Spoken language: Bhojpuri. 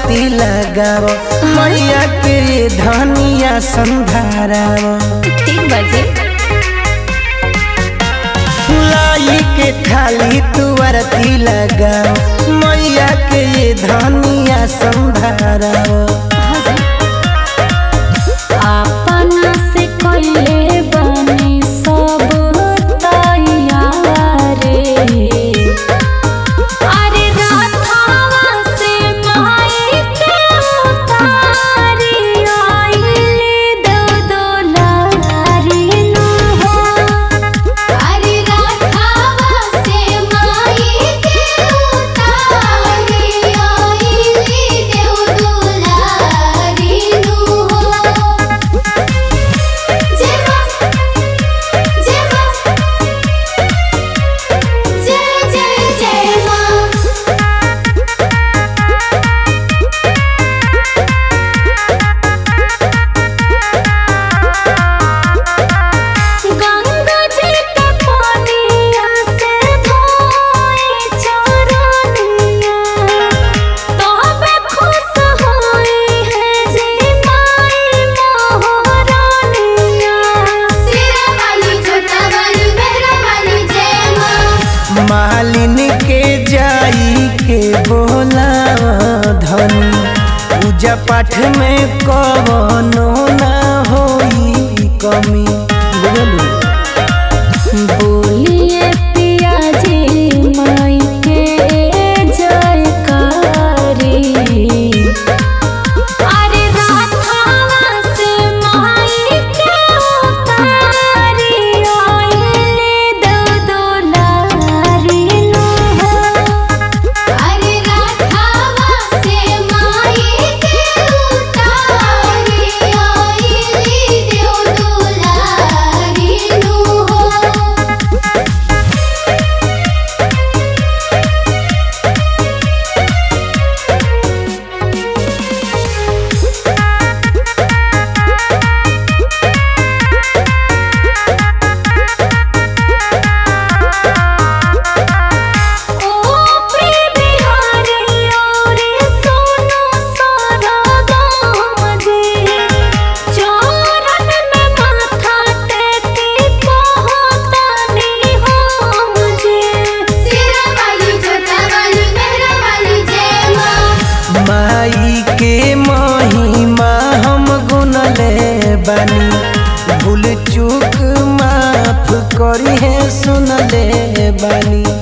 तुअरती लगाव मैया के धनिया संधाराव ठीक बाजी लाई के थाली तुअरती लगाव मैया के धनिया संधाराव अपना से कइले बनी सब तैयारे अरे राधावा से माई के उतारी आइली दो दुलारी नु हो अरे राधावा से माई के उतारी आइली देव दुलारी नु हो जय मां जय मां जय जय जय मां गंगा जी के पानिया से धोई चरनिया तबे खुश होई है जी माई मोहरानिया सिरा वाली छोटा वाली मेहरा वाली जय मां मालिन के जाई के बोला धनी पूजा पाठ में कवनो ना होई कमी बुझलू बोलिए पिया जी माई के जयकारी अरे राधावा से माई के उतारी आइले दो दुलारी नु हो अरे राधावा से माई के उतारी आइली देव दुलारी नु हो ओ प्रेम बिहारी और सोनो सारा गाम जी चरण में माथा टेकी पहुँचनी हम जी सिरा वाली छोटा वाली मेहरा वाली जय मां माई के महिमा हम गुनले बानी भूल चूक माफ करी है सुनले बानी